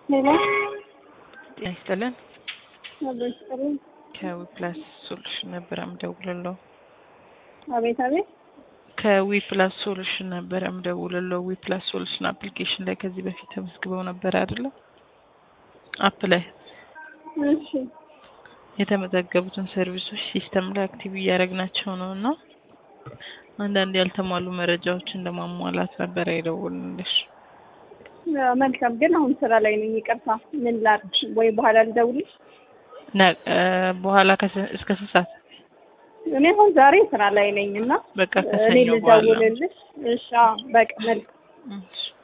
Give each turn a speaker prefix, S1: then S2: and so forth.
S1: ሄሎ
S2: ጤና ይስጥልን።
S1: አብሮ ይስጥልኝ።
S2: ከዊፕላስ ሶሉሽን ነበር የምደውልለው።
S1: አቤት አቤት።
S2: ከዊፕላስ ሶሉሽን ነበር የምደውልለው። ዊፕላስ ሶሉሽን አፕሊኬሽን ላይ ከዚህ በፊት ተመዝግበው ነበር አይደለ? አፕ ላይ
S1: እሺ
S2: የተመዘገቡትን ሰርቪሶች ሲስተም ላይ አክቲቭ እያደረግናቸው ነው እና አንዳንድ ያልተሟሉ መረጃዎችን ለማሟላት ነበር የደወልንልሽ።
S1: አዎ፣ መልካም ግን አሁን ስራ ላይ ነኝ። ይቅርታ። ምን ላድርግ? ወይ በኋላ ልደውልሽ?
S2: ነ- እ፣ በኋላ ከስ- እስከ ስንት ሰዓት?
S1: እኔ አሁን ዛሬ ስራ ላይ ነኝ እና
S2: በቃ
S1: እኔ
S2: ከሰኞ በኋላ
S1: ልደውልልሽ። እሺ፣ አዎ፣ በቃ መልካም
S2: እሺ።